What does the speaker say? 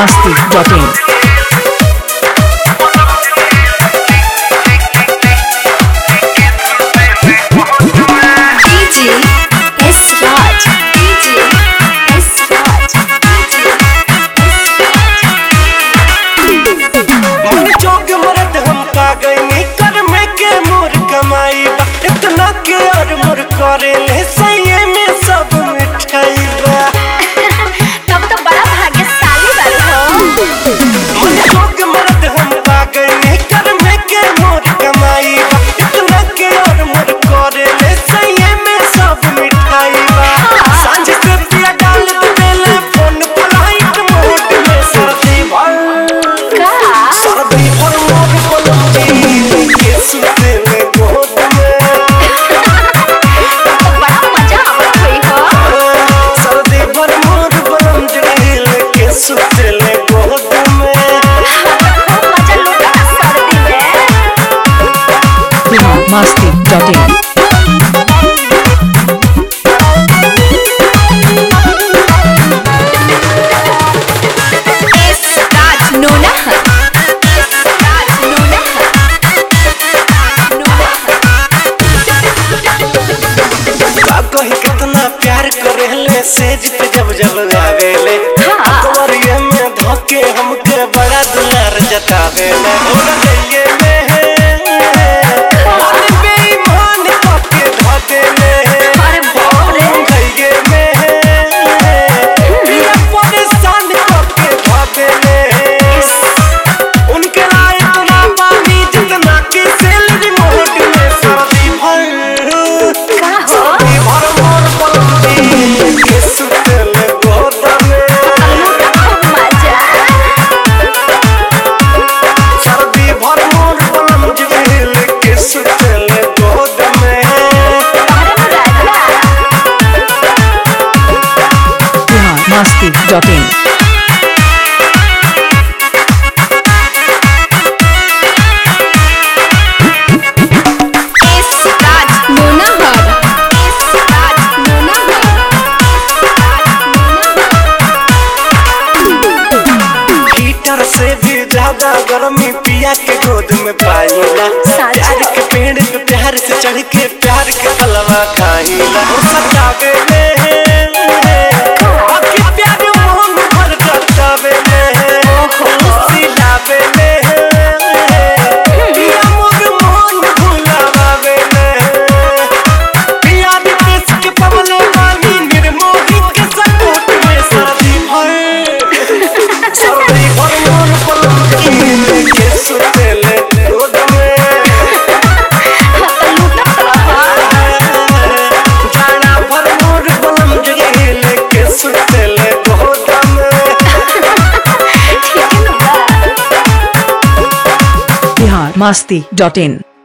masti.in. DJ S Raj. DJ S Raj. DJ मन जोग मरद हम का गईनी कर में के मोर कमाई बा इतना के और मोर करे ले सही में सब मिठाई बा तब तो बड़ा भाग्यशाली बारू हो मन जोग मरद हम का गईनी कर में के मोर कमाई बा इतना के और मोर करे ले सही में सब मिठाई बा सांझ से पिया डाल दे बेले फोन फ्लाइट मोड में सर्दी भर का सर्दी भर मोर पलंगी के सुते में गोद में तो बड़ा मजा आवत होई हो सर्दी भर मोर पलंगी के सुते में गोद में खूब मजा लूटा सर्दी में Bihar masti.in. S Raj Nona S Raj Nona का कही कितना प्यार करेले सेज पे जब जब आवेले हाँ। अकबरिये में धोके हमके बड़ा दुलार जतावेले और गइये में मन बेईमान करके धो देले अरे बाप रे। गइये में बिना परेशान करके धो देले उनके लाए इतना पानी जितना कि सैलरी मोहट में सर्दी भर का हो सर्दी भर मोर पलंगी के सुतले गोद में लूटा खूब मजा सर्दी भर मोर पलंगी के सुतले गोद में अरे राजा Bihar masti.in. S Raj Nona S Raj Nona heater से भी ज्यादा गर्मी पिया के गोद में पाईला साचा। प्यार के पेड़ पे प्यार से चढ़ के प्यार के हलवा खाईला ओ सतावे ले बाकी प्यार मोहन भर करतावे ले सिलावे ले पिया मोर मोहन भुलावे ले पिया विदेश के पवले वाली निर्मोही के सपोर्ट में सर्दी भर सर्दी भर मोर पलंगी के सुतेले गोद में जाना भर मोर पलंगी के सुतेले गोद में Bihar masti.in.